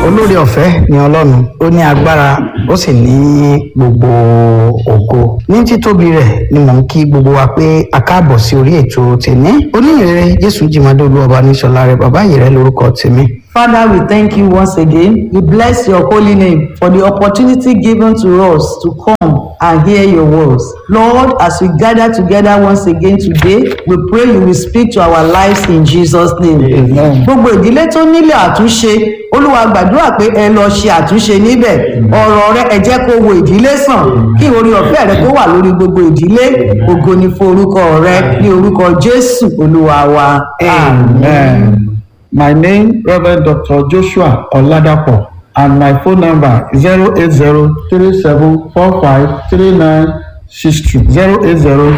olórí ọ̀fẹ́ ni ọlọ́run ó ní agbára ó sì ní gbogbo ògo ní títóbi rẹ̀ ni mò ń kí gbogbo wa pé a káàbọ̀ sí orí ètò tèmi oníyìnrere jésù jìmọ̀dé olúwọba níṣọlá rẹ̀ bàbá yìí rẹ̀ lórúkọ tèmi. Father, we thank you once again. We bless your holy name for the opportunity given to us to come and hear your words. Lord, as we gather together once again today, we pray you will speak to our lives in Jesus' name. Amen. Gbogbo ìdílé tó nílò àtúnṣe, Olúwa gbàdúrà pé ẹ lọ ṣe àtúnṣe níbẹ̀. Ọ̀rọ̀ rẹ ẹ jẹ́ kó wo ìdílé sàn. Kí orí ọ̀fẹ́ rẹ kó wà lórí gbogbo ìdílé. Ògo ni fún orúkọ rẹ ní orúkọ Jésù Olúwa wa. Amen. My name, Reverend Dr. Joshua Oladapo, and my phone number is 08037453962.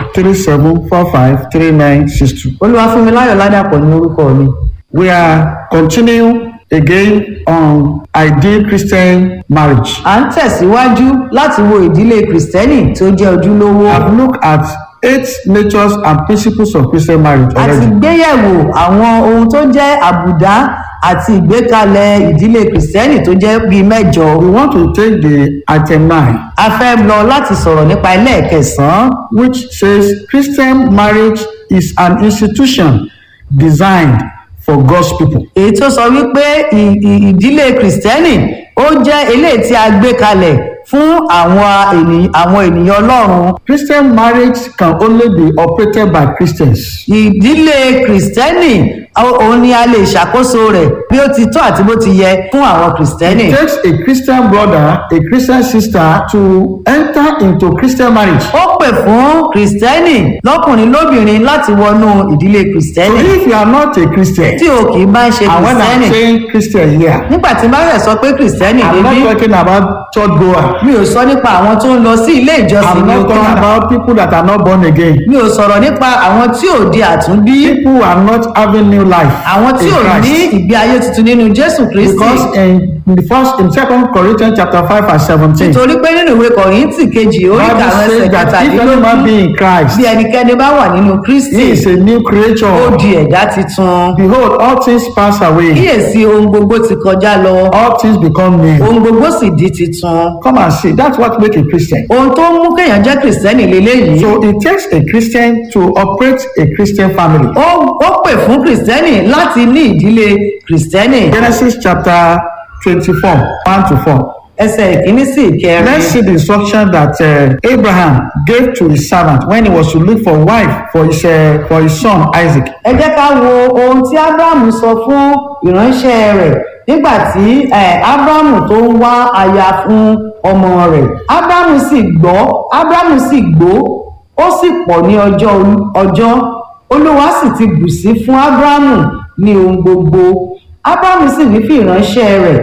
08037453962. Olúwafúnmiláyọ̀ Ládàpọ̀ ní orúkọ mi. We are continuing again on ideal Christian marriage. À ń tẹ̀síwájú láti wo ìdílé Kìrìsìtẹ́nì tó jẹ́ ojúlówó. I've looked at eight natures and principles of Christian marriage A ti already. gbéyẹ̀wò àwọn ohun tó jẹ́ àbùdá àti ìgbékalẹ̀ ìdílé Kìrìsìtẹ́nì tó jẹ́ bíi mẹ́jọ. We want to take the item nine. A fẹ́ lọ láti sọ̀rọ̀ nípa ẹlẹ́ẹ̀kẹsàn-án which says Christian marriage is an institution designed for God's people. èyí tó sọ wípé ì- ì- ìdílé Kìrìsìtẹ́nì ó jẹ́ eléyìí tí a gbé kalẹ̀ fún àwọn ènìyàn àwọn ènìyàn Ọlọ́run. Christian marriage can only be operated by Christians. ìdílé Kìrìsìtẹ́nì ó- òun ni a lè ṣàkóso rẹ̀ bí ó ti tọ́ àti bó ti yẹ fún àwọn Kìrìsìtẹ́nì. It takes a Christian brother, a Christian sister to enter into Christian marriage. ó pè fún kìrìsìtẹ́nì lọ́kùnrin lóbìnrin láti wọnú ìdílé So kìrìsìtẹ́nì if you are not a Christian, tí o kì í bá ń ṣe and when I'm kìrìsìtẹ́nì saying Christian here, nígbà tí bá rẹ̀ sọ pé kìrìsìtẹ́nì I'm débí not talking about church goer. mi ò sọ nípa àwọn tó ń lọ sí ilé ìjọsìn I'm ní not talking ọkọ about people that are not born again. mi ò sọ̀rọ̀ nípa àwọn tí ò di àtúnbí People who are not having new life àwọn tí in ò ní Christ. ìgbé ayé tuntun nínú jésù kristi Because in in the first in second Corinthians chapter five verse seventeen, nítorí pé nínú ìwé kọ̀rìntì kejì orí Bible kàwọn ẹsẹ̀ says that if any man kẹtàdínlógún be in Christ, bí ẹnikẹ́ni bá wà nínú kristi he is a new ó creature. di ẹ̀dá titun Behold, all things pass away, kíyèsí ohun gbogbo ti kọjá lọ all things become new. ohun gbogbo sì di titun Come and see, that's what makes a Christian. ohun tó ń mú kéèyàn jẹ́ kìrìsìtẹ́nì leléyìí So it takes a Christian to operate a Christian family. ó ó pè fún kìrìsìtẹ́nì láti ní ìdílé kìrìsìtẹ́nì Genesis chapter twenty-four, one to four. ẹsẹ̀ ìkíní sí ìkẹrin Let's see the instruction that uh, Abraham gave to his servant when he was to look for wife for his uh, for his son Isaac. ẹ jẹ́ ká wo ohun tí ábúráhámù sọ fún ìránṣẹ́ rẹ̀ nígbà tí eh, ábúráhámù tó ń wá aya fún ọmọ rẹ̀ ábúráhámù sì gbọ́ ábúráhámù sì gbó ó sì pọ̀ ní ọjọ́ olú- ọjọ́ olúwa sì ti bù sí fún ábúráhámù ní ohun gbogbo ábúráhámù sì wí fún ìránṣẹ́ rẹ̀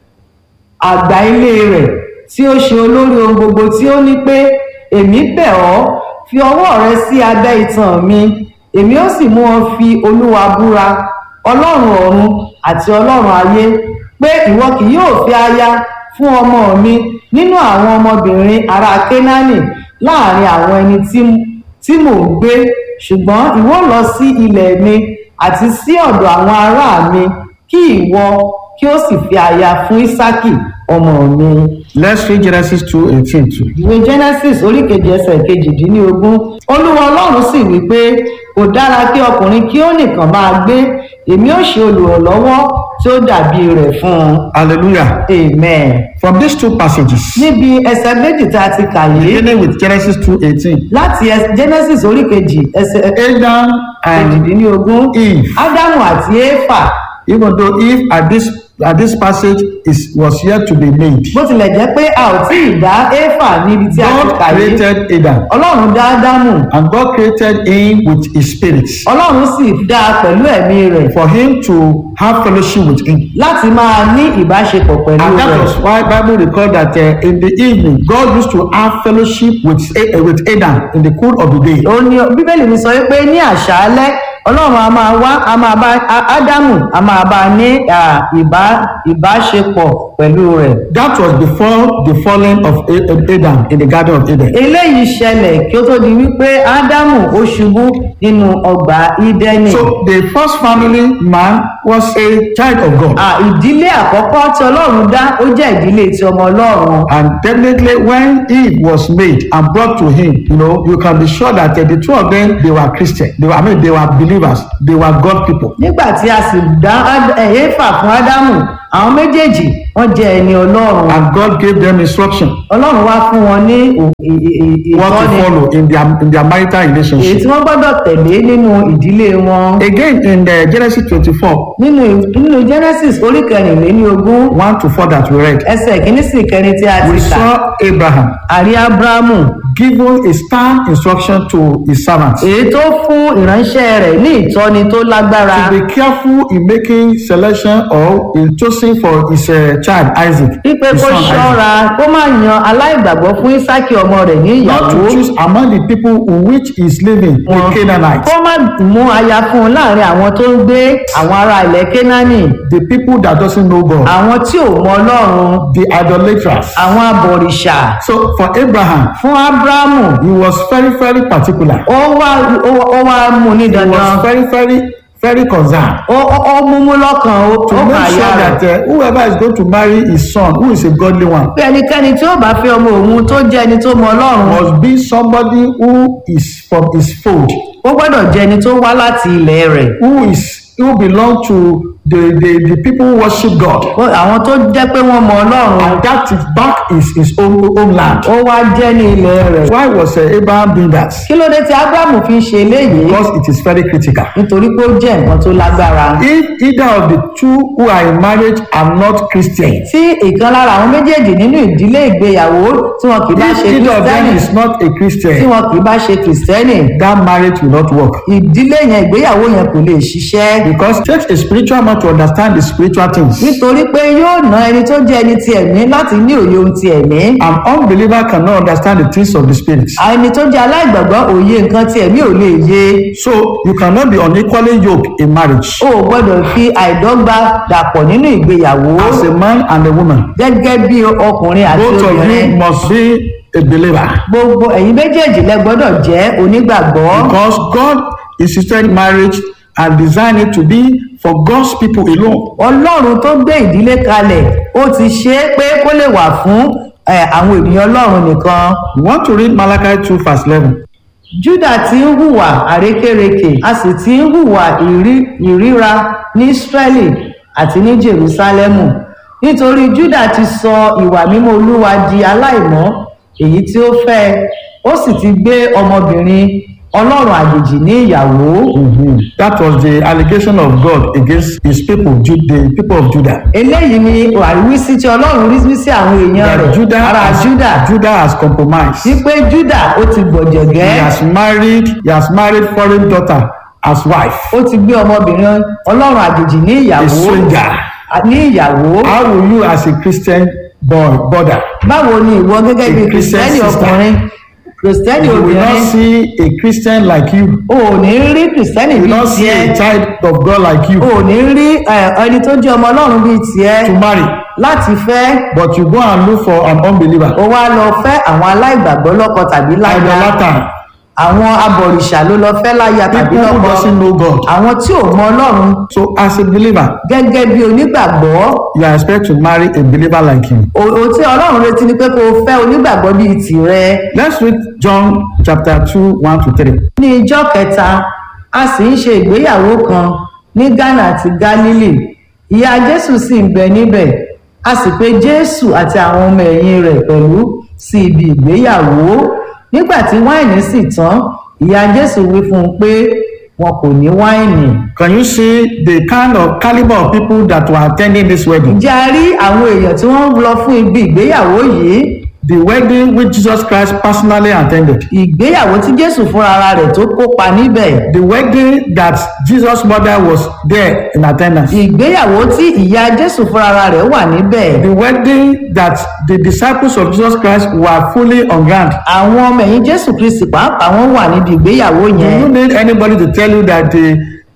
àgbà ilé rẹ̀ tí ó ṣe olórí ohun gbogbo tí ó ní pé èmi bẹ̀ ọ́ fi ọwọ́ rẹ sí abẹ́ itan mi èmi ó sì mú ọ fi olúwa búra ọlọ́run ọ̀run àti ọlọ́run ayé pé ìwọ kì yóò fi aya fún ọmọ mi nínú àwọn ọmọbìnrin ará kénáánì láàrin àwọn ẹni tí- tí mò ń gbé ṣùgbọ́n ìwọ lọ sí ilẹ̀ mi àti sí ọ̀dọ̀ àwọn ará mi kí ìwọ kí ó sì fi aya fún ísákì ọmọ mi. Let's read Genesis two eighteen too. ìwé genesis orí kejì ẹsẹ̀ kejìdínlógún olúwa ọlọ́run sì wí pé kò dára kí ọkùnrin kí ó nìkan máa gbé èmi ó ṣe olùrànlọ́wọ́ tí ó dàbí rẹ̀ fún un. Hallelujah. amen. From these two passages, níbi ẹsẹ̀ méjì tá a ti kà yìí beginning with Genesis two eighteen, láti ẹs- genesis orí kejì ẹsẹ̀ Adam and kejìdínlógún Eve. ádámù àti éfà even though Eve at this at this passage is was yet to be made, bó tilẹ̀ jẹ́ pé a ò tí ì dá éfà níbi tí a ti God kà yìí created Adam, ọlọ́run dá ádámù and God created him with his spirit ọlọ́run sì dá a pẹ̀lú ẹ̀mí rẹ̀ for him to have fellowship with him. láti máa ní ìbáṣepọ̀ pẹ̀lú And that rẹ̀ was why Bible record that uh, in the evening God used to have fellowship with uh, with Adam in the cool of the day. ó ní bíbélì mi sọ wípé ní àṣálẹ́ ọlọ́run a máa wá a máa bá Á- ádámù a máa bá a ní à, ìbá ìbáṣepọ̀ pẹ̀lú rẹ̀. That was before the falling of A- Adam in the Garden of Eden. eléyìí ṣẹlẹ̀ kí ó tó di wípé ádámù ó ṣubú nínú ọgbà ídẹ́nì. So the first family man was a child of God. À, ìdílé àkọ́kọ́ tí ọlọ́run dá ó jẹ́ ìdílé ti ọmọ ọlọ́run. And definitely when Eve was made and brought to him, you know, you can be sure that uh, the two of them, they were Christian. They were, I mean, they were believers. They were God people. nígbà tí a sì dá Ád- ẹ̀, éfà fún ádámù àwọn méjèèjì wọ́n jẹ́ ẹni ọlọ́run. And God gave them instruction ọlọ́run wá fún wọn ní ò- ì- ì- ì- what to ìtọ́ni follow in their in their marital èyí relationship. tí wọ́n gbọ́dọ̀ tẹ̀lé nínú ìdílé wọn. Again in uh, Genesis 24, nínú nínú genesis orí kẹrìnléní ogún 1 to 4 that we read, ẹsẹ̀ kìíní sí kẹrin tí a we ti kà saw Abraham àrí abrahamu given a stern instruction to his servants èyí tó fún ìránṣẹ́ rẹ̀ ní ìtọ́ni tó lágbára to be careful in making selection or in choosing for his uh, child Isaac, wípé his kó son Isaac. ṣọ́ra kó má yan aláìgbàgbọ́ fún isaki ọmọ rẹ̀ ní Not ìyàwó to choose among the people who which is living, the Canaanites, kó má mú aya fún un láàrin àwọn tó ń gbé àwọn ará ilẹ̀ kénáánì the people that doesn't know God, àwọn tí ò mọ ọlọ́run the idolaters. àwọn abọ̀rìṣà So for Abraham, fún abrahamu he was very, very particular. ó wá ó- ó wá mú ní He dandan was very, very, very concerned ó ó- ó múmú lọ́kàn ó to ó make kà sure ya rẹ̀. that uh, whoever is going to marry his son, who is a godly one, pé ẹnikẹ́ni tí ó bá fẹ́ ọmọ òun tó jẹ́ ẹni tó mọ ọlọ́run must be somebody who is from his fold, ó gbọ́dọ̀ jẹ́ ẹni tó wá láti ilẹ̀ rẹ̀ who is who belong to the the the people who worship God, Ó- àwọn tó jẹ́ pé wọ́n mọ ọlọ́run and that is back is his own homeland. ó wá jẹ́ ní ilẹ̀ rẹ̀ Why was uh, Abraham doing that? kí ló dé tí abrahamu fi ń ṣe eléyìí Because it is very critical. nítorí pé ó jẹ́ nǹkan tó lágbára If either of the two who are in marriage are not Christians, tí ìkan lára àwọn méjèèjì nínú ìdílé ìgbéyàwó tí wọn kì í bá if ṣe either of them kìrìsìtẹ́nì is not a tí Christian, wọn kì í bá ṣe kìrìsìtẹ́nì that marriage will not work. ìdílé yẹn ìgbéyàwó yẹn kò lè ṣiṣẹ́ Because it takes a spiritual man to understand the spiritual things. nítorí pé yóò ná ẹni tó jẹ́ ẹni ti ẹ̀mí láti ní òye ohun ti ẹ̀mí An unbeliever cannot understand the things of the spirit. ẹni tó jẹ́ aláìgbàgbọ́ òye nǹkan tí ẹ̀mí ò lè yé So you cannot be unequally yoked in marriage o ò gbọ́dọ̀ fi àìdọ́gba dàpọ̀ nínú ìgbéyàwó as a man and a woman. gẹ́gẹ́ bí ọkùnrin àti Both of obìnrin you must be a believer gbogbo ẹ̀yin méjèèjì lẹ gbọ́dọ̀ jẹ́ onígbàgbọ́ because God instituted marriage and designed it to be for God's people alone. ọlọ́run tó gbé ìdílé kalẹ̀ ó ti ṣe é pé kó lè wà fún ẹ, àwọn ènìyàn ọlọ́run nìkan We want to read Malachi 2 verse 11. juda ti ń hùwà àrékérekè a sì ti ń hùwà ìrí- ìríra ní israeli àti ní jerusalemu nítorí juda ti sọ ìwà mímọ́ olúwa di aláìmọ́ èyí tí ó fẹ́ ó sì ti gbé ọmọbìnrin ọlọ́run àjèjì ní ìyàwó That was the allegation of God against his people, Ju- the people of Judah. eléyìí ni àríwísí tí ọlọ́run rí sí àwọn èèyàn That rẹ̀ Judah ara has, juda Judah has compromised. wípé juda ó ti He gbọ̀jẹ̀gẹ́ has married, he has married foreign daughter as wife. ó ti gbé ọmọbìnrin ọlọ́run àjèjì ní A ìyàwó stranger. ní ìyàwó How will you as a Christian boy brother? báwo ni ìwọ gẹ́gẹ́ bí A Christian kìrìsìtẹ́nì sister. ọkùnrin kìrìsìtẹ́nì You will not obìnrin see a Christian like you. o ò ní rí kìrìsìtẹ́nì You will bíi not see tiẹ̀ a child of God like you o ò ní rí ẹ, ẹni tó jẹ́ ọmọ ọlọ́run bíi tiẹ̀ to marry. láti fẹ́ But you go and look for an unbeliever. o wá lọ fẹ́ àwọn aláìgbàgbọ́ lọ́kọ tàbí láya Idolater. àwọn abọ̀rìṣà ló lọ fẹ́ láya tàbí People who lọ́kọ doesn't know God. àwọn tí ò mọ ọlọ́run So as a believer, gẹ́gẹ́ bí onígbàgbọ́ you are expected to marry a believer like you. òun tí ọlọ́run retí ni pé kó o fẹ́ onígbàgbọ́ bíi tìrẹ Let's read John chapter 2, 1 to 3. ní ijọ́ kẹta a sì ń ṣe ìgbéyàwó kan ní ghana àti galilee ìyá jésù sì ń bẹ níbẹ̀ a sì pe jésù àti àwọn ọmọ ẹ̀yìn rẹ̀ pẹ̀lú sí ibi ìgbéyàwó nígbà tí wáìnì sì tán ìyá jésù wí fún un pé wọn kò ní wáìnì Can you see the kind of caliber of people that were attending this wedding? ǹjẹ́ a rí àwọn èèyàn tí wọ́n lọ fún ibi ìgbéyàwó yìí The wedding which Jesus Christ personally attended. ìgbéyàwó tí jésù fúnra rẹ̀ tó kópa níbẹ̀ The wedding that Jesus' mother was there in attendance. ìgbéyàwó tí ìyá jésù fúnra rẹ̀ wà níbẹ̀ The wedding that the disciples of Jesus Christ were fully on ground. àwọn ọmọ ẹ̀yìn jésù kristi pàápàá wọn wà níbi ìgbéyàwó You yẹn don't need anybody to tell you that the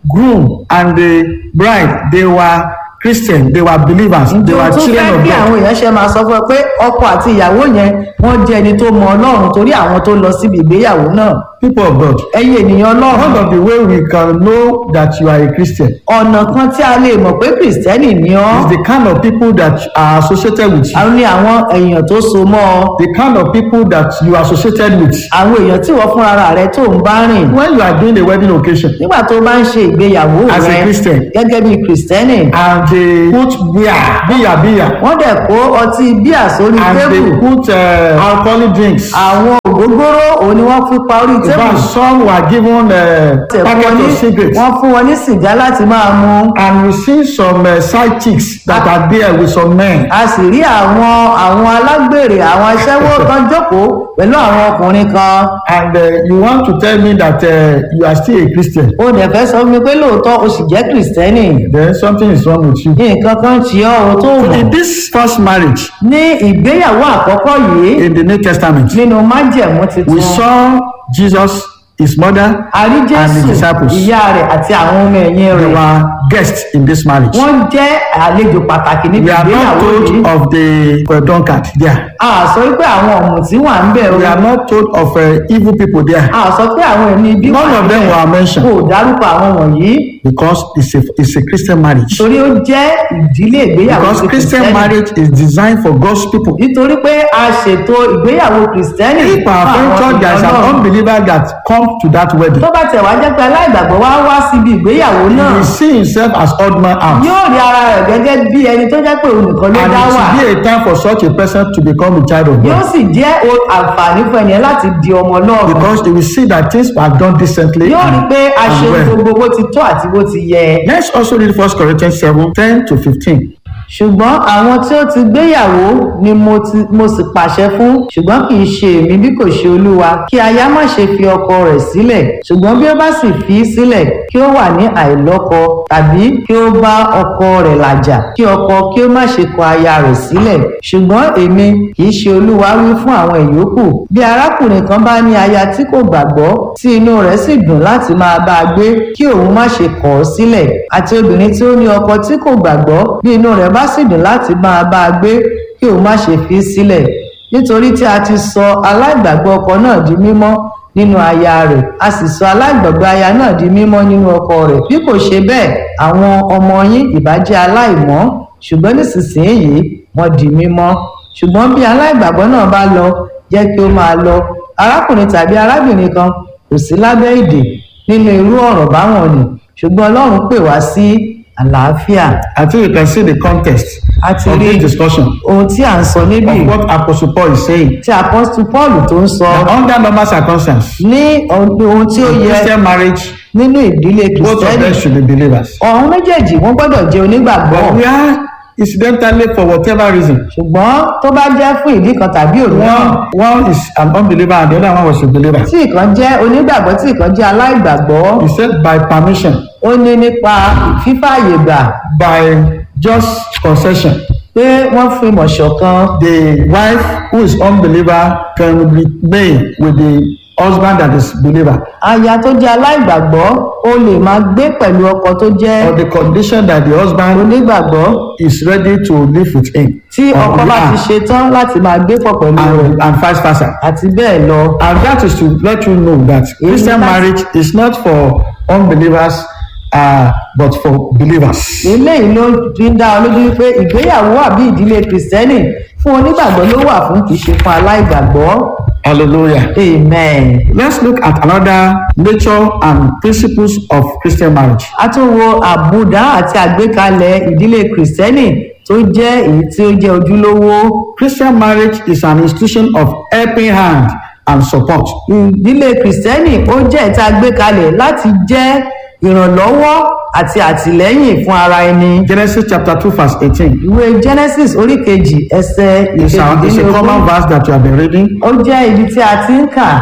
groom and the bride they were christian they were believers they ǹjẹ́ o were tún children fẹ́ of kí god àwọn èèyàn ṣe máa sọ fún ẹ pé ọkọ àti ìyàwó yẹn wọ́n jẹ́ ẹni tó mọ ọlọ́run torí àwọn tó lọ síbi ìgbéyàwó náà people of god ẹ̀yin ènìyàn one ọlọ́run of the way we can know that you are a christian ọ̀nà kan tí a lè mọ̀ pé kìrìsìtẹ́nì ni ọ́ is the kind of people that are associated with you àwọn ni àwọn èèyàn tó so mọ́ ọ the kind of people that you are associated with àwọn èèyàn tí wọ́n fúnra rẹ tó ń bá rìn when you are doing a wedding occasion nígbà tó bá ń ṣe ìgbéyàwó As a rẹ Christian. gẹ́gẹ́ bí kìrìsìtẹ́nì and they put beer beer beer wọ́n dẹ̀ kó ọtí bíà sórí and tébù they put uh, alcoholic drinks àwọn ògógóró òun ni wọ́n fi pa orí in tébù fact some were given uh, Tẹ̀ fún wọn packet ní- of cigarettes wọ́n fún wọn ní sìgá láti máa mu and we see some uh, side chicks that are there with some men a sì rí àwọn àwọn alágbèrè àwọn aṣẹ́wó kan jókòó pẹ̀lú àwọn ọkùnrin kan and uh, you want to tell me that uh, you are still a christian ó dẹ̀ fẹ́ sọ fún mi pé lóòótọ́ o sì jẹ́ kìrìsìtẹ́nì then something is wrong with you. nǹkan kan tí ọ́ o tó mọ̀ in this first marriage ní ìgbéyàwó àkọ́kọ́ yìí in the new testament nínú májẹ̀mú we tuntun saw jesus his mother a rí and the jésù disciples ìyá rẹ̀ àti àwọn ọmọ ẹ̀yìn they rẹ̀ were guests in this marriage. wọ́n jẹ́ àlejò pàtàkì níbi we are not ìgbéyàwó told yìí of the uh, drunkard there. a sọ pé àwọn ọ̀mùtí wà ń bẹ̀ o we are not told of uh, evil people there. a sọ pé àwọn ẹ̀mí ibi wà none of them níbẹ̀. were mentioned kò dárúkọ àwọn wọ̀nyí because it's a it's a christian marriage. torí ó jẹ́ ìdílé ìgbéyàwó because ti christian Kìrìsìtẹ́nì. marriage is designed for god's people. nítorí pé a ṣètò ìgbéyàwó kìrìsìtẹ́nì if fún our friend àwọn church there is an ènìyàn náà. unbeliever that come to that wedding. tó bá tẹ̀ wá jẹ́ pé aláìgbàgbọ́ wá wá síbi ìgbéyàwó náà he see himself as odd man out. yóò rí ara rẹ̀ gẹ́gẹ́ bí ẹni tó jẹ́ pé òun nìkan ló and dá it wà should be a time for such a person to become a child of yóò God. sì jẹ́ o- àǹfààní fún ẹnìyẹn láti di ọmọ náà because he will see that things are done decently yóò rí and, pé a ṣe and well. gbogbo bó ti tó àti bó ti yẹ let's also read first corinthians seven ten to fifteen. ṣùgbọ́n àwọn tí ó ti gbéyàwó ni mo ti mo sì pàṣẹ fún ṣùgbọ́n kì í ṣe èmi bí kò ṣe olúwa kí aya má ṣe fi ọkọ rẹ̀ sílẹ̀ ṣùgbọ́n bí ó bá sì fi í sílẹ̀ kí ó wà ní àìlọ́kọ tàbí kí ó bá ọkọ rẹ̀ làjà kí ọkọ kí ó má ṣe kọ aya rẹ̀ sílẹ̀ ṣùgbọ́n èmi kì í ṣe olúwa wí fún àwọn ìyókù bí arákùnrin kan bá ní aya tí kò gbàgbọ́ tí inú rẹ̀ sì dùn láti máa bá a gbé kí òun má ṣe kọ̀ ọ́ sílẹ̀ àti obìnrin tí ó ní ọkọ tí kò gbàgbọ́ bí inú rẹ̀ bá sì dùn láti máa bá a gbé kí òun má ṣe fi í sílẹ̀ nítorí tí a ti sọ aláìgbàgbọ́ ọkọ náà di mímọ́ nínú aya rẹ̀ a sì sọ aláìgbàgbọ́ aya náà di mímọ́ nínú ọkọ rẹ̀ bí kò ṣe bẹ́ẹ̀ àwọn ọmọ yín ìbá jẹ́ aláìmọ́ ṣùgbọ́n nísinsìnyí wọ́n di mímọ́ ṣùgbọ́n bí aláìgbàgbọ́ náà bá lọ jẹ́ kí ó máa lọ arákùnrin tàbí arábìnrin kan kò sí lábẹ́ ìdè nínú irú ọ̀rọ̀ báwọn ni ṣùgbọ́n ọlọ́run pè wá sí àlàáfíà i think you can see the context a ti of rí this discussion ohun tí à ń sọ níbí of what apostle paul is saying. tí apọ́sítù paul tó ń sọ that under normal circumstances ní ohun tí ó in yẹ christian marriage nínú ìdílé both of kìrìsìtẹ́nì them should be believers. ọ̀hún méjèèjì wọ́n gbọ́dọ̀ jẹ́ onígbàgbọ́ but we are incidentally for whatever reason. ṣùgbọ́n tó bá jẹ́ fún ìdí kan tàbí òmíràn one one is an unbeliever and the other one was a believer. tí ìkan jẹ́ onígbàgbọ́ tí ìkan jẹ́ aláìgbàgbọ́ he said by permission ó ní nípa fífààyè gbà by just concession pé wọ́n fi mọ̀ ṣọ̀kan the wife who is unbeliever can remain with the husband that is believer aya tó jẹ́ aláìgbàgbọ́ ó lè máa gbé pẹ̀lú ọkọ tó jẹ́ on the condition that the husband onígbàgbọ́ is ready to live with him tí or ọkọ we bá ti are, ṣe tán láti máa gbé pọ̀ pẹ̀lú rẹ̀ and, and vice versa àti bẹ́ẹ̀ lọ and that is to let you know that christian that- marriage is not for unbelievers uh, but for believers. eléyìí ló fi ń dá ọ lójú wípé ìgbéyàwó àbí ìdílé kìrìsìtẹ́nì fún onígbàgbọ́ ló wà fún kì í ṣe fún aláìgbàgbọ́ hallelujah. amen. let's look at another nature and principles of christian marriage. a tún wo àbùdá àti àgbékalẹ̀ ìdílé kìrìsìtẹ́nì tó jẹ́ èyí tí ó jẹ́ ojúlówó christian marriage is an institution of helping hand and support. ìdílé kìrìsìtẹ́nì ó jẹ́ ìta gbékalẹ̀ láti jẹ́ ìrànlọ́wọ́ àti àtìlẹ́yìn fún ara ẹni. genesis chapter two verse eighteen ìwé genesis orí kejì ẹsẹ̀ is a is a common ìkejìdínlógún verse that you have been reading. ó jẹ́ ibi tí a ti ń kà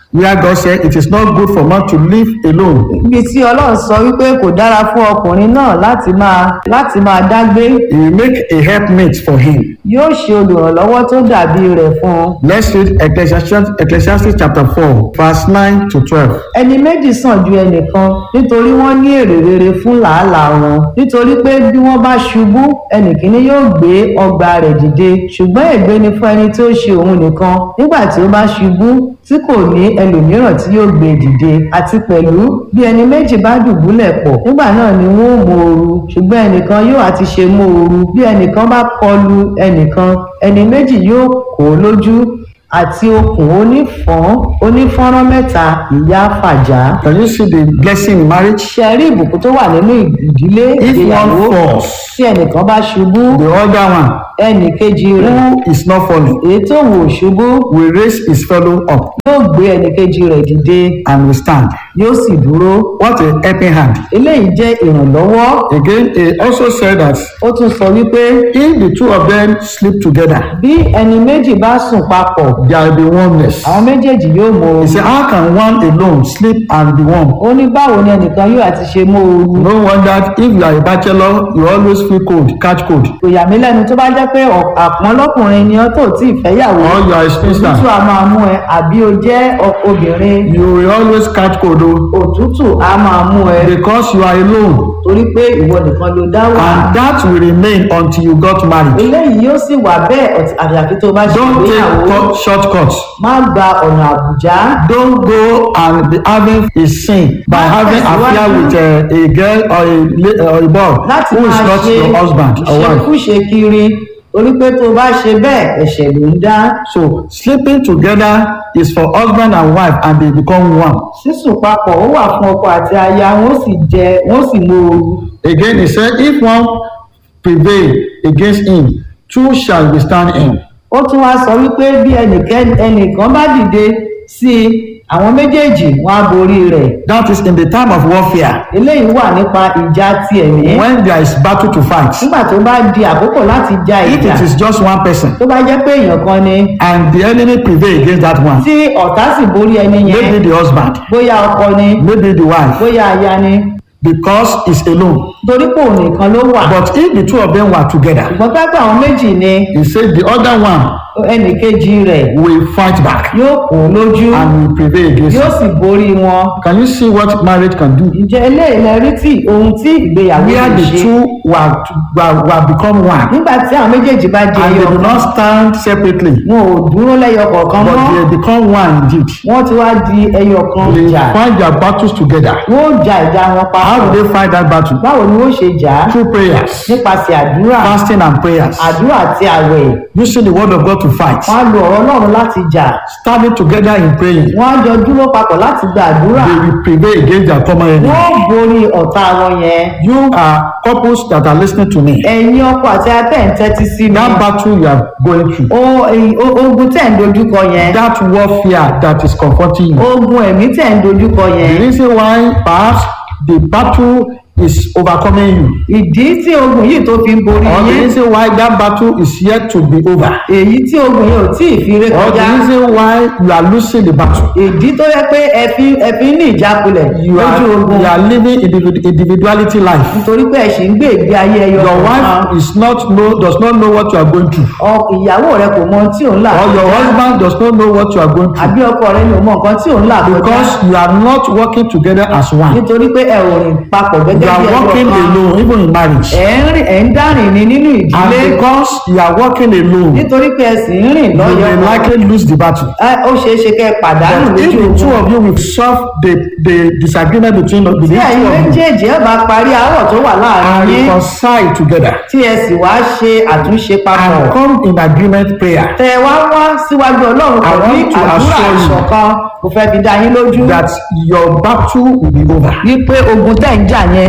where God said it is not good for man to live alone. ibi tí ọlọ́run sọ wípé kò dára fún ọkùnrin náà láti máa láti máa dágbé He will make a helpmate for him. yóò ṣe olùrànlọ́wọ́ tó dàbí rẹ̀ fún un. Let's read Ecclesiastes, Ecclesiastes chapter 4, verse 9 to 12. ẹni méjì sàn ju ẹnìkan nítorí wọ́n ní èrè rere fún làálàá wọn nítorí pé bí wọ́n bá ṣubú ẹnìkíní yóò gbé ọgbà rẹ̀ dìde ṣùgbọ́n ègbé ni fún ẹni tí ó ṣe òun nìkan nígbà tí ó bá ṣubú tí kò ní ẹlòmíràn tí yóò gbé dìde àti pẹ̀lú bí ẹni méjì bá dùbúlẹ̀ pọ̀ nígbà náà ni wọ́n ó mọ ooru ṣùgbọ́n ẹnìkan yóò àti ṣe mọ ooru bí ẹnìkan bá kọlu ẹnìkan ẹni méjì yóò kó lójú àti okùn onífọ́n onífọ́nrán mẹ́ta ìyá fàjà Can you see the blessing in marriage? ṣe rí ìbùkún tó wà nínú ìdílé If ìgbéyàwó one falls, tí ẹnìkan bá ṣubú the other one ẹnì kejì rẹ̀ who is not falling èyí tó wò ṣubú will raise his fellow up yóò gbé ẹnì kejì rẹ̀ dìde and will stand. yóò sì dúró What a helping hand. eléyìí jẹ́ ìrànlọ́wọ́ Again, he also said that ó tún sọ wípé if the two of them sleep together, bí ẹni méjì bá sùn papọ̀ there will be oneness. àwọn méjèèjì yóò mọ He ooru said, How can one alone sleep and be warm? ó ní báwo ni ẹnìkan yóò àti ṣe mọ ooru No wonder if you are a bachelor, you always feel cold, catch cold. kò yà mí lẹ́nu tó bá jẹ́ pé ọ̀- àpọ́n lọ́kùnrin ni ọ́ tó tí ì fẹ́yàwó Or you are a òtútù spinster, á máa mú ẹ àbí o jẹ́ ọ- obìnrin you will always catch cold oh, òtútù á máa mú ẹ because you are alone. torí pé ìwọ nìkan ló dá wà And that will remain until you got married. eléyìí yóò sì wà bẹ́ẹ̀ ọ̀tí- àyàfi tó bá ṣe Don't ìgbéyàwó take cut- shortcuts. má gba ọ̀nà àbùjá Don't go and be having a sin by Má having affair tẹ̀síwájú. with uh, a girl or a, la- or a boy láti who is máa not ṣe your husband or wife. ìṣekúṣe kiri torí pé tó bá ṣe bẹ́ẹ̀ ẹ̀ṣẹ̀ ló ń dá So sleeping together is for husband and wife and they become one. sísùn papọ̀ ó wà fún ọkọ àti aya wọ́n sì jẹ wọ́n sì mọ ooru Again, he said, if one prevail against him, two shall withstand him. ó tún wá sọ wípé bí ẹnìkan ẹnìkan bá dìde sí i àwọn méjèèjì wọn á borí rẹ̀ That is in the time of warfare, eléyìí wà nípa ìjà ti ẹ̀mí when there is battle to fight. nígbà tó bá di àkókò láti ja If ìjà it is just one person tó bá jẹ́ pé èèyàn kan ni and the enemy prevail against that one, tí ọ̀tá sì borí ẹni yẹn maybe the husband, bóyá ọkọ ni maybe the wife, bóyá aya ni because he's alone. torí pé òun nìkan ló wà But if the two of them were together, ṣùgbọ́n pẹ́pẹ́ àwọn méjì ni he said the other one ẹnì kejì rẹ̀ will fight back yóò kó lójú and will prevail against yóò him. sì borí wọn Can you see what marriage can do? ǹjẹ́ eléyìí lẹ rí tí ohun tí ìgbéyàwó Where lè the ṣe two were, were, were become one nígbà tí àwọn méjèèjì bá di and ẹyọ they do kan not stand separately, wọn ò dúró lẹ́yọ kọ̀ọ̀kan but mọ́ they become one indeed. wọ́n ti wá di ẹyọ kan They jà fight their battles together. wọ́n ó ja ìjà wọn How do papọ̀ they fight that battle? báwo ni wọ́n ṣe jà á Through prayers, nípasẹ̀ àdúrà fasting and prayers. àdúrà àti àwẹ̀ Using the word of God to fight. wọ́n á lo ọ̀rọ̀ ọlọ́run láti jà Standing together in praying. wọ́n á jọ dúró papọ̀ láti gba àdúrà They will prevail against their common enemy. wọ́n ó borí ọ̀tá wọn yẹn You are couples that are listening to me. ẹ̀yin ọkọ àti atẹ́ ń tẹ́tí sí mi That battle you are going through, O- èyí- o- ogun tẹ̀ ń dojúkọ yẹn that warfare that is confronting you. ogun ẹ̀mí tẹ̀ ń dojúkọ The yẹn reason why perhaps the battle is overcoming you, ìdí tí ogun yìí tó fi ń borí or the yín reason why that battle is yet to be over, èyí tí ogun yìí ò tí ì fi ré or the kọjá reason why you are losing the battle. ìdí tó yẹ pé ẹ fi ẹ fi ní ìjákulẹ̀ You are, lójú ogun you are living individ- individuality life. nítorí pé ẹ sì ń gbé ìgbé ayé ẹyọ Your kọ̀ọ̀kan. wife is not know does not know what you are going through, Ọ- ìyàwó rẹ kò mọ ohun tí òun là or your husband does not know what you are going through, àbí ọkọ rẹ ni ò mọ nǹkan tí òun là kọjá because you are not working together as one. nítorí pé ẹ ò rìn papọ̀ You gẹ́gẹ́ are bí ẹyọ working kan alone, even in marriage, ẹ̀ ń rìn ẹ̀ ń dárìn ní nínú and ìdílé because you are working alone, nítorí pé ẹ sì ń rìn you lọ́yọ̀ may likely lose the battle. ẹ ó ṣeé ṣe kẹ́ ẹ pàdánù But if lójú the two ogun of you will solve the the disagreement between the tí two ẹ̀yin of you méjèèjì ẹ bá parí àárọ̀ tó wà and láàrin yín reconcile together tí ẹ sì wá ṣe àtúnṣe papọ̀ and come in agreement prayer tẹ wá wá síwájú ọlọ́run I pẹ̀lú want to àdúrà assure you ìṣọ̀kan kò fẹ́ fi dá yín lójú that your battle will be over. wípé ogun tẹ̀ ń jà yẹn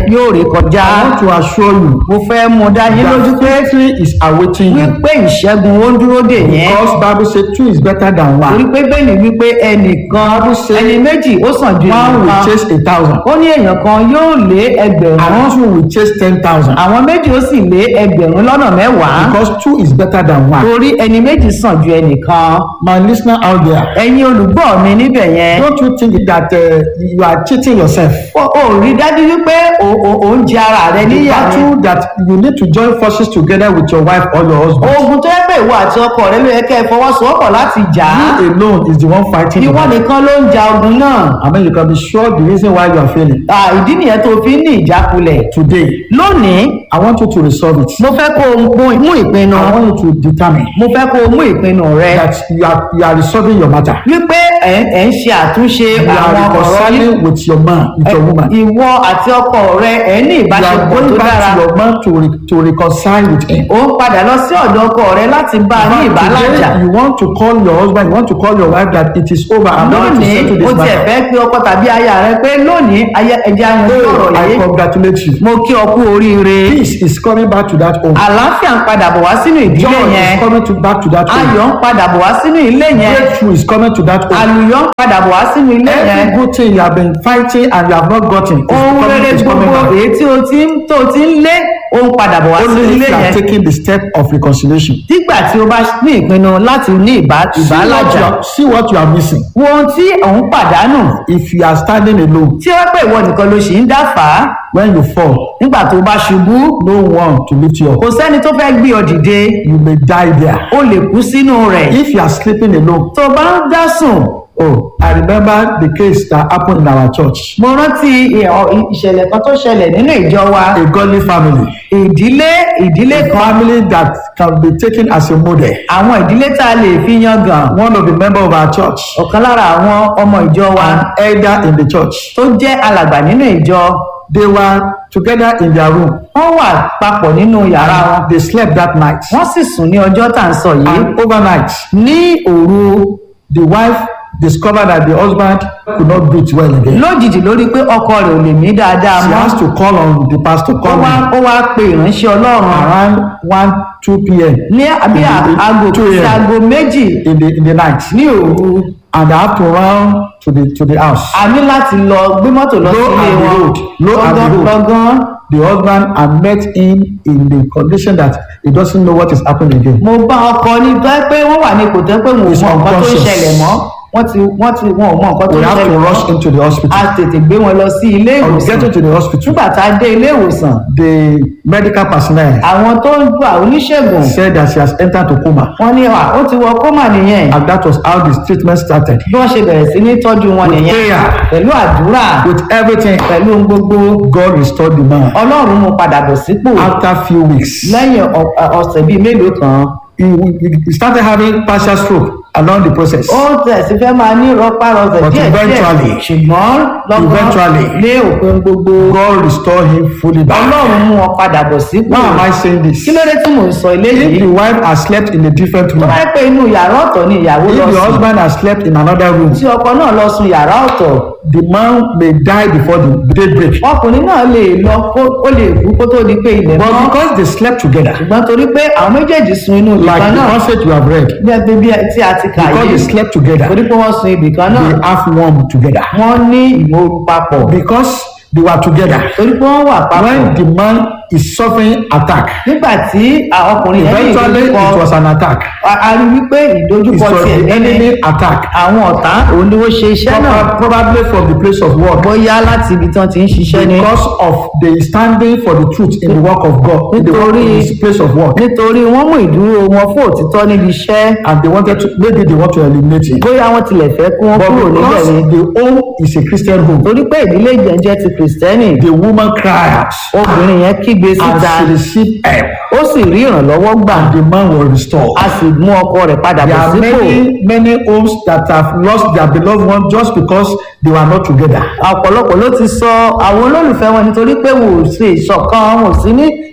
yóò ré kọjá I want to assure you mo fẹ́ mú dá yín lójú that pé victory is awaiting you. wípé ìṣẹ́gun ó ń dúró dè yẹn Because Bible say two is better than torí one. pé bẹ́ẹ̀ ni wípé ẹnìkan ẹni méjì ó sàn ju One will ẹnìkan chase a thousand. ó ní èèyàn kan yóò lé ẹgbẹ̀rún And two will chase ten thousand. àwọn méjì ó sì lé ẹgbẹ̀rún lọ́nà mẹ́wàá Because two is better than one. torí ẹni méjì sàn ju ẹnìkan My listener out there, ẹ̀yin olùgbọ́ mi níbẹ̀ yẹn don't you think that uh, you are cheating yourself? ó ó rí dájú wípé ó- ó ó ń jẹ ara rẹ The níyà ni battle that you need to join forces together with your wife or your husband. ogun tó yẹ pé ìwọ àti ọkọ rẹ ló yẹ kẹ́ ẹ fọwọ́sowọ́pọ̀ láti jà á You alone is the one fighting. the ìwọ battle. nìkan ló ń ja ogun náà I mean, you can be sure the reason why you are failing. À, ìdí nìyẹn tó fi ń ní ìjákulẹ̀ Today, lónìí I want you to resolve it. mo fẹ́ kó o mú- mú ìpinnu I want you to determine mo fẹ́ kó o mú ìpinnu rẹ that you are you are resolving your matter. wípé ẹ̀ ẹ̀ ń ṣe àtúnṣe You are àwọn ọ̀rọ̀ yìí reconciling with your man, with your woman. You ìwọ àti ọkọ rẹ ẹ̀ ní are ìbáṣepọ̀ going tó back dára to your man to re, to reconcile with him. ó ń padà lọ sí ọ̀dọ̀ ọkọ rẹ láti bá a ní ìbálàjà Today, you want to call your husband, you want to call your wife that it is over. I'm ready to lónìí settle ó this tiẹ̀ matter. fẹ́ pé ọkọ tàbí aya rẹ pé lónìí ayé- ẹjẹ́ ayanjú ọ̀rọ̀ Oh, I yìí congratulate you. mo kí ọ kú oríire Peace is coming back to that home. àlàáfíà ń padà bọ̀ wá sínú ìdílé Joy yẹn is coming to back to that home. ayọ̀ ń padà bọ̀ wá sínú ilé yẹn Breakthrough is coming to that home. àlùyọ̀ ń padà bọ̀ wá sínú ilé yẹn Every good thing you have been fighting and you have not gotten is ohun coming, rere is coming gbogbo back. èyí tí o ti ń tó o ti ń lé ó ń padà bọ̀ wá sínú Only ilé if you are yẹn taking the step of reconciliation. nígbà tí o bá ní ìpinnu láti ní ìbá- See what, ìbálàjà you are, see what you are missing. wo ohun tí òun pàdánù If you are standing alone, tí ó pè ìwọ nìkan ló ṣì ń dá fà á when you fall, nígbà tó bá ṣubú no one to lift you up. kò sẹ́ni tó fẹ́ gbé ọ dìde You may die there. o lè kú sínú rẹ̀ If you are sleeping alone, tó o bá ń dá sùn oh, I remember the case that happened in our church. mo rántí ì- ọ- ìṣẹ̀lẹ̀ kan tó ṣẹlẹ̀ nínú ìjọ wa A godly family, ìdílé ìdílé a kan family that can be taken as a model. àwọn ìdílé tá a lè fi yangàn One of the members of our church, ọ̀kan lára àwọn ọmọ ìjọ wa an elder in the church, tó jẹ́ alàgbà nínú ìjọ they were together in their room. wọ́n wà papọ̀ nínú yàrá wọn They slept that night. wọ́n sì sùn ní ọjọ́ tá à ń sọ yìí And overnight, ní òru the wife discovered that the husband could not breathe well again. lójijì lórí pé ọkọ rẹ̀ ò lè mí dáadáa She mọ́ has to call on the pastor, ó call wá me ó wá pe ìránṣẹ́ ọlọ́run around 1, 2 p.m. ní àbí aago Two sí a.m. aago méjì in the, in the night. ní òru And I have to run to the, to the house. a ní láti lọ gbé mọ́tò lọ Lo sí ilé and wọn behold, lo and lọ́gán behold. lọ́gán The husband had met him in the condition that he doesn't know what is happening again. mo bá ọkọ ní tó ẹ́ pé wọ́n wà ní ipò tó ẹ́ pé wọn ò He's mọ nǹkan tó ń unconscious. ṣẹlẹ̀ mọ́ wọ́n ti wọ́n ti wọn ò mọ nǹkan tó We ń have to ṣẹlẹ̀ rush mọ́ into the hospital. a tètè gbé wọn lọ sí ilé On ìwòsàn getting to the hospital, nígbà tá a dé ilé ìwòsàn the medical personnel àwọn tó ń gbà oníṣègùn said that she has entered to coma. wọ́n ní à ó ti wọ kómà nìyẹn And that was how the treatment started. bí wọ́n ṣe bẹ̀rẹ̀ sí ní tọ́jú wọn With nìyẹn prayer. pẹ̀lú àdúrà With everything, pẹ̀lú ohun gbogbo God restored the man. ọlọ́run mú padà bọ̀ sípò After few weeks, lẹ́yìn ọ- ọ- ọ̀sẹ̀ bíi mélòó kan he, he started having partial stroke along the process. ó tẹ̀sí fẹ́ máa ní rọpárọsẹ̀ But díẹ̀ eventually, díẹ̀ ṣùgbọ́n lọ́gbọ́n eventually, lé òpin gbogbo God restored him fully back. ọlọ́run mú wọn padà bọ̀ sípò Why am I saying this? kí ló dé tí mò ń sọ If eléyìí the wife has slept in a different tó room, bá yẹ pé inú yàrá ọ̀tọ̀ ni ìyàwó if lọ the sùn husband has slept in another room, tí ọkọ náà lọ sùn yàrá ọ̀tọ̀ the man may die before the daybreak. ọkùnrin náà lè lọ kó ó lè kú kó tó di pé ilẹ̀ But mọ́ because they slept together, ṣùgbọ́n torí pé àwọn méjèèjì sun inú ibì like kan the náà passage you have read, bí ẹbí bí tí a ti kà because they yìí slept together, torí pé wọ́n sun ibì kan náà they have warm together. wọ́n ní ìmòoru papọ̀ Because they were together. torí pé wọ́n wà papọ̀ When the man is suffering attack, nígbà tí àwọn ọkùnrin yẹn ní eventually it ìdojúkọ was an attack. a a rí wípé It ìdojúkọ was tiẹ̀ the nínú enemy attack. àwọn ọ̀tá òun ni wọ́n ṣe iṣẹ́ náà Proba- Probably from the place of work. bóyá láti ibi tí wọ́n ti ń ṣiṣẹ́ ni Because of the standing for the truth in the work of God, in the work in his place of work. nítorí wọ́n mú ìdúró wọn fún òtítọ́ níbi iṣẹ́ And they wanted to, maybe they want to eliminate it. bóyá wọ́n tilẹ̀ fẹ́ kí wọ́n But kúrò níbẹ̀ because ni the home is a Christian home, torí pé ìdílé ìjẹun jẹ́ ti kìrìsìtẹ́nì the woman cried out obìnrin yẹn kígbe and síta she received help. ó sì rí ìrànlọ́wọ́ gbà The man was restored. a sì mú ọkọ rẹ̀ padà There bọ̀ are sípò many, many homes that have lost their beloved one just because they were not together. ọ̀pọ̀lọpọ̀ ló ti sọ àwọn olólùfẹ́ wọn nítorí pé wò ó ṣe ìṣọ̀kan wọn ò sí ní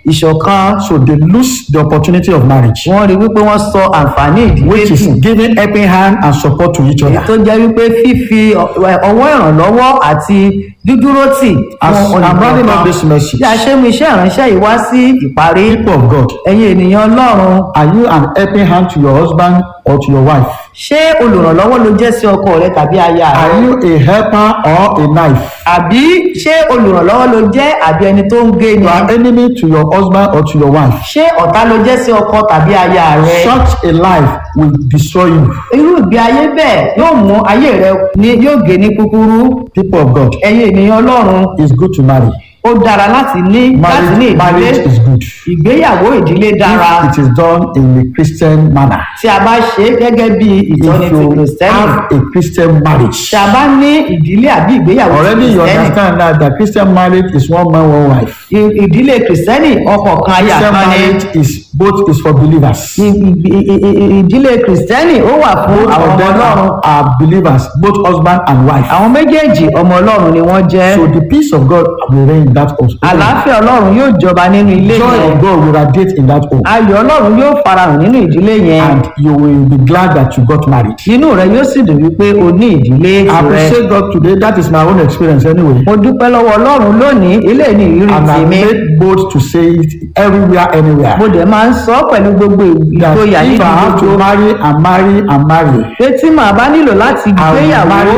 ìṣọ̀kan So they lose the opportunity of marriage, wọ́n rí wípé wọ́n sọ àǹfààní ìdílé which is nù giving helping hand and support to each èyí other. tó jẹ́ wípé fífi ọ- ọwọ́ ìrànlọ́wọ́ àti dídúró tì As fún I'm rounding up olùkọ́ this message, bí a ṣe mú iṣẹ́ ìránṣẹ́ yìí wá sí ìparí people of God, ẹ̀yin ènìyàn ọlọ́run are you an helping hand to your husband or to your wife? ṣé olùrànlọ́wọ́ ló jẹ́ sí ọkọ rẹ tàbí aya rẹ Are you a helper or a knife? àbí ṣé olùrànlọ́wọ́ ló jẹ́ àbí ẹni tó ń gé ni You are enemy to your husband or to your wife. ṣé ọ̀tá ló jẹ́ sí ọkọ tàbí aya rẹ Such a life will destroy you. irú ìgbé ayé bẹ́ẹ̀ yóò mú ayé rẹ ní yóò gé ní kúkúrú People of God, ẹ̀yin ènìyàn ọlọ́run it's good to marry. ó dára láti ní láti ní Marriage, ìdílé marriage is good. ìgbéyàwó ìdílé dára If it is done in a Christian manner. tí a bá ṣe é gẹ́gẹ́ bí ìtọ́ni If ti you kìrìsìtẹ́nì have a Christian marriage. tí a bá ní ìdílé àbí ìgbéyàwó ti Already you kìrìsìtẹ́nì understand that the Christian marriage is one man, one wife. ì- ìdílé kìrìsìtẹ́nì ọkọ kan aya Christian kan ni marriage is both is for believers. ì- ì- ì- ì- ìdílé kìrìsìtẹ́nì ó wà fún Both àwọn of ọmọ them ọlọ́run are, are believers, both husband and wife. àwọn méjèèjì ọmọ ọlọ́run ni wọ́n jẹ́ So the peace of God will reign in that home. àlàáfíà ọlọ́run yóò jọba nínú ilé Joy yẹn of God will radiate in that home. ayọ̀ ọlọ́run yóò farahàn nínú ìdílé yẹn And you will be glad that you got married. inú rẹ yóò sì dùn wípé o ní ìdílé I rẹ appreciate God today. That is my own experience anyway. mo dúpẹ́ lọ́wọ́ ọlọ́run lónìí eléyìí ní ìrírí And I tèmi made bold to say it everywhere, anywhere. mo dẹ̀ máa ń sọ pẹ̀lú gbogbo That ìgboyà if nínú I have to gbogbo marry and marry and marry, pé tí màá bá nílò láti I will gbéyàwó marry